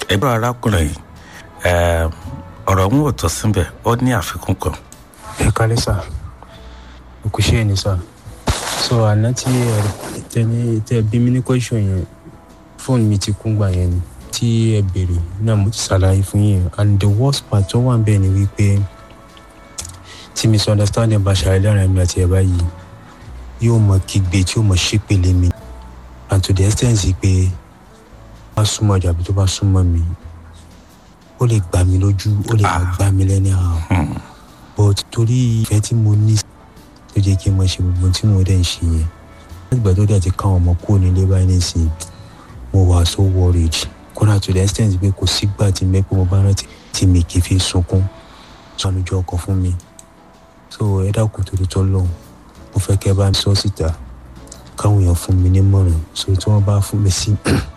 ẹgbẹ́ arákùnrin yìí ẹ, ọ̀rọ̀ ń wò tó síbẹ̀ ó ní àfikún kan. ẹ kálẹ́ sà òkú ṣe ni sà so àná tí ẹ tẹ ní tẹ bí mi ní question yẹn fóònù mi ti kún gbà yẹn ni tí ẹ béèrè náà mo ti ṣàlàyé fún yín and the worst part tó wà ń bẹ̀ ni wípé tí misunderstanding bá ṣàlàyé láàrin mi àti ẹ báyìí yóò mọ kígbe tí yóò mọ ṣépele mi and to the extent pé bá súnmọ́ ọjà àbí tó bá súnmọ́ mi ó lè gbà mí lójú ó lè máa gbà mí lẹ́ni àwọn but torí ìfẹ́ tí mo ní tó jẹ́ kí n máa ṣe gbogbo tí mo dẹ̀ ń ṣe yẹn láti tó dẹ̀ ti káwọn ọmọ kúrò nílé báyìí nísìnyí mo wà so worried kódà to the extent pé kò sígbà tí mẹ́pẹ́ mo bá rántí tí mi kì í fi sunkún sọnùjọ ọkọ̀ fún mi so ẹ dákun torí tọ́ lọ́hùn mo fẹ́ kẹ́ bá mi sọ síta káwọn èèyàn fún mi nímọ̀ràn so tí wọ́n bá fún mi sí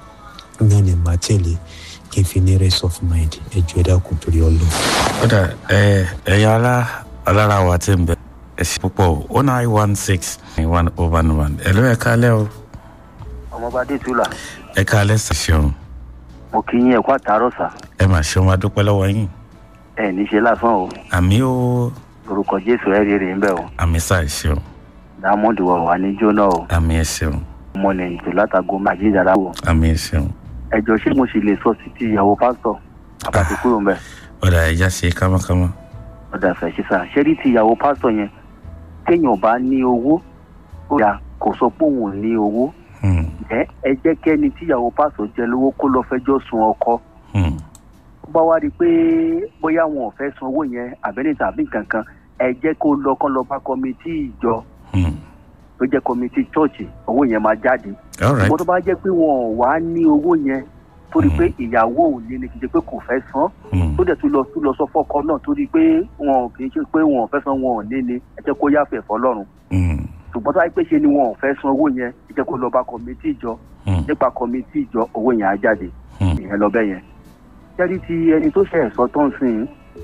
náà ni màá tẹ̀lé kí n fi ní rest of mind ẹ jọ ẹ dákun torí ọlọ́hùn. kódà ẹ ẹ̀yin alá alára wa ti ń bẹ ẹ ṣe púpọ̀ o nine one six one oh one one ẹ ló ẹ kálẹ̀ o ọmọọba adétúlà ẹ kálẹ̀ sì ṣeun mo kí yín ẹ̀kọ́ àtàárọ̀ sà ẹ mà ṣeun adúpẹ́ lọ́wọ́ yín ẹ̀ ní ṣe lásán o àmì ó orúkọ jésù ẹ̀ rí rè ń bẹ̀ o àmì sáà ṣeun dámọ́ndì wà wà ní jóná o àmì ẹ ṣeun ọmọ nìyí tó látago màjí dára o àmì ẹ ṣeun ẹjọ ṣé mo sì lè sọ sí ti ìyàwó pásítọ̀ àbàtì kúrò ń bẹ̀ ọ̀dà ẹja ṣe kámákámá ọ̀dà fẹ̀ ṣe sà ṣé rí ti ìyàwó pásítọ̀ yẹn téèyàn bá ní owó ó yà kò sọ pé òun ò ní owó Hmm, ẹ ẹ jẹ́ kẹ́ni tí ìyàwó pásítọ̀ jẹ lówó kó lọ fẹjọ́ sun ọkọ hmm, ó bá wá rí i pé bóyá wọn ò fẹ́ san owó yẹn àbẹ́ni tàbí kankan ẹ jẹ́ kó lọ kán lọ bá kọmitì ìjọ hmm. tó jẹ́ kọmitì chọ́ọ̀chì owó yẹn máa jáde all right ṣùgbọ́n tó bá jẹ́ pé wọn ò wá ní owó yẹn torí Mhm. pé ìyàwó ò ní ni kì í ṣe pé kò fẹ́ san Hmm, tó dẹ̀ tún lọ tún lọ sọ fọ́kọ náà torí pé wọn ò kì í ṣe pé wọn ò fẹ́ san wọn ò ní ni ẹ jẹ́ kó yáfẹ́ fọlọ́run hmm, ṣùgbọ́n tó bá yẹ pé ṣe ni wọn ò fẹ́ san owó yẹn ẹ jẹ́ kó lọ bá kọmitì ìjọ hmm, nípa kọmitì ìjọ owó yẹn á jáde hmm. ìyẹn lọ bẹ́ẹ̀ yẹn jẹ́rí ti ẹni tó ṣe ẹ̀sọ́ tó ń sìn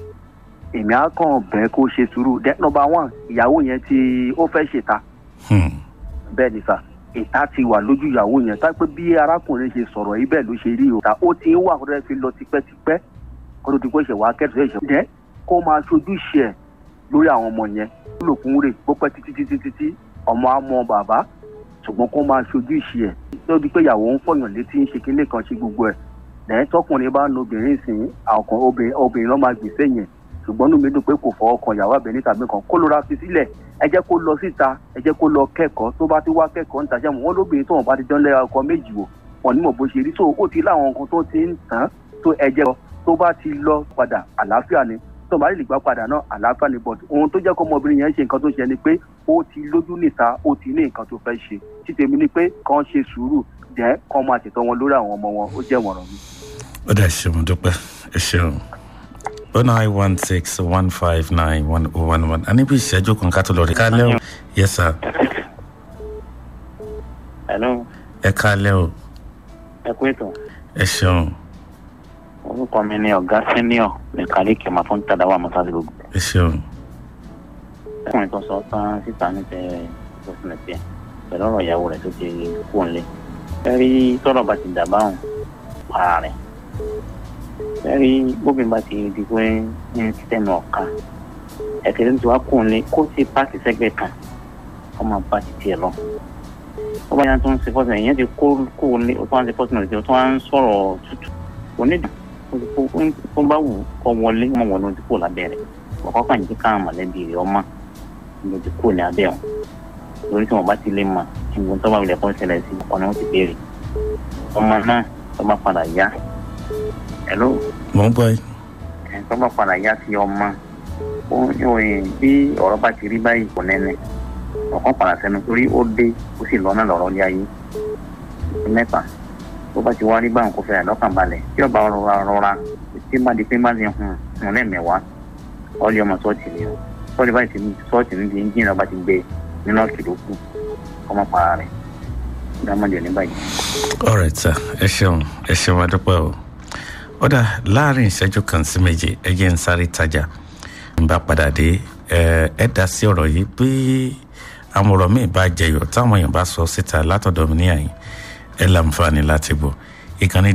èmi á kàn bẹ́ẹ̀ kó ṣe sùúrù dẹ́ nọmba one ìyàwó yẹn tí ó fẹ́ ṣèta Hmm, bẹ́ẹ̀ ni sà ìta ti wà lójú ìyàwó yẹn tá pé bí arákùnrin ṣe sọ̀rọ̀ yìí bẹ́ẹ̀ ló ṣe rí o ta ó ti ń wà kó tó fi lọ tipẹ́tipẹ́ kó tó ti kó ṣe wá kẹ́tù ṣe jẹ́ kó máa ṣojú ṣe ẹ̀ lórí àwọn ọmọ yẹn ó lò fún rè bó pẹ́ títí títí títí ọmọ á mọ bàbá ṣùgbọ́n kó máa ṣojú ṣe ẹ̀ lórí pé ìyàwó ń fọyàn létí ń ṣe kinní kan ṣe gbogbo ẹ̀ lẹ́yìn tọkùnrin bá ń lo obìnrin sìn àwọn obìnrin obìnrin lọ́ máa gbèsè yẹn ṣùgbọ́n inú mi dùn pé kò fọwọ́ kan ìyàwó àbẹ̀ní tàbí kan kó ló ra fi sílẹ̀ ẹ jẹ́ kó lọ síta ẹ jẹ́ kó lọ kẹ́kọ̀ọ́ tó bá ti wá kẹ́kọ̀ọ́ níta jẹ́ wọn lóbìnrin tó wọn bá ti dán lẹ́yà ọkọ méjì wò wọn ní mọ̀ bó ṣe rí tó ó ti láwọn nǹkan tó ti ń tàn tó ẹ jẹ́ tó bá ti lọ padà àlàáfíà ni tó bá lè gbà padà náà àlàáfíà ni but ohun tó jẹ́ kó ọmọbìnrin yẹn ṣe nǹkan tó ṣe ni pé ó ti lójú níta ó ti ní nǹkan tó fẹ́ ṣe títẹ̀mí ni pé kàn ṣe sùúrù jẹ́ kàn máa ṣètò wọn lórí àwọn ọmọ wọn ó jẹ́ wọ̀ràn mi. ó dà ṣeun dúpẹ́ ẹ ṣeun o nine one six one five nine one oh one one a ní bí ìṣẹ́jú kan ká tó lọ rí kálẹ̀ o yes sir Hello, ẹ kálẹ̀ o ẹ kú ètò. ẹ ṣeun Orúkọ mi ni ọ̀gá sẹ́níọ̀ mẹkáníìkì máa fún tàdá wà mọ́tàdé gbogbo. ẹ ṣeun Ọkùnrin tó sọ tán síta ní tẹ ìfọ̀sílẹ̀ tiẹ̀ pẹ̀lú ọ̀rọ̀ ìyàwó rẹ̀ tó ti kú òǹlẹ̀. Fẹ́rí tọ́rọ̀ bá ti dà báwọn para rẹ̀. Fẹ́rí bóbin bá ti di pé ń tẹnu ọ̀ka. Ẹ̀kẹ́rẹ́ tó wá kú òǹlẹ̀ kó ti pàṣẹ sẹ́gbẹ̀ẹ́ kan kó máa bá ti tiẹ̀ lọ. Ó bá yẹn tó ń ṣe fọ́sẹ̀ ìyẹn ti kó kó òǹlẹ̀ ó tó wá ń ṣe fọ́sẹ̀ náà tó wá ń sọ̀rọ̀ tútù. Onídìí ó bá wù kọ́ wọlé wọn wọlé ojú kò lábẹ́ rẹ̀ ọkọ̀ kan jí káwọn mọ̀lẹ́bí rẹ̀ ọmọ lójú kò ní abẹ́ wọn lórí tí wọn bá ti lè mọ̀ ìgbọ́n tó bá wulẹ̀ kọ́ ṣẹlẹ̀ sí ọkọ̀ ni wọ́n ti béèrè ọmọ náà tó bá padà yá ẹ̀ló mò ń gbọ́ yín ẹ̀ tó bá padà yá sí ọmọ ó yóò yẹ bí ọ̀rọ̀ bá ti rí báyìí kò nẹ́nẹ́ ọ̀kan padà sẹ́nu torí ó dé ó sì lọ́nà lọ́rọ́ lé ayé mẹ́fà tó bá ti wá rí báwọn kò fẹ́ àlọ́kàn balẹ̀ tí ọba rọra rọra tí má di pé má di hùn hùn lẹ́mẹ̀wá ọlẹ́ ọmọ sọ́ọ̀tì ni o sọ́ọ̀tì báyìí ti sọ́ọ̀tì ní ti ń jìnnà bá ti gbé nínú ọ̀kìlọ̀ kù ọmọ para rẹ̀ dámọ̀dé ní báyìí. all right sir ẹ ṣeun ẹ ṣeun adúpẹ́ o ó dà láàrin ìṣẹ́jú kan sí méje ẹ jẹ́ ń sáré tajà ń bá padà dé ẹ ẹ dá sí ọ̀rọ̀ yìí bí àwọn ọ̀rọ̀ míì bá jẹyọ táwọn èèyàn bá sọ síta látọ̀dọ̀ mi ní àyìn ẹ láǹfààní láti gbọ́ ìkànnì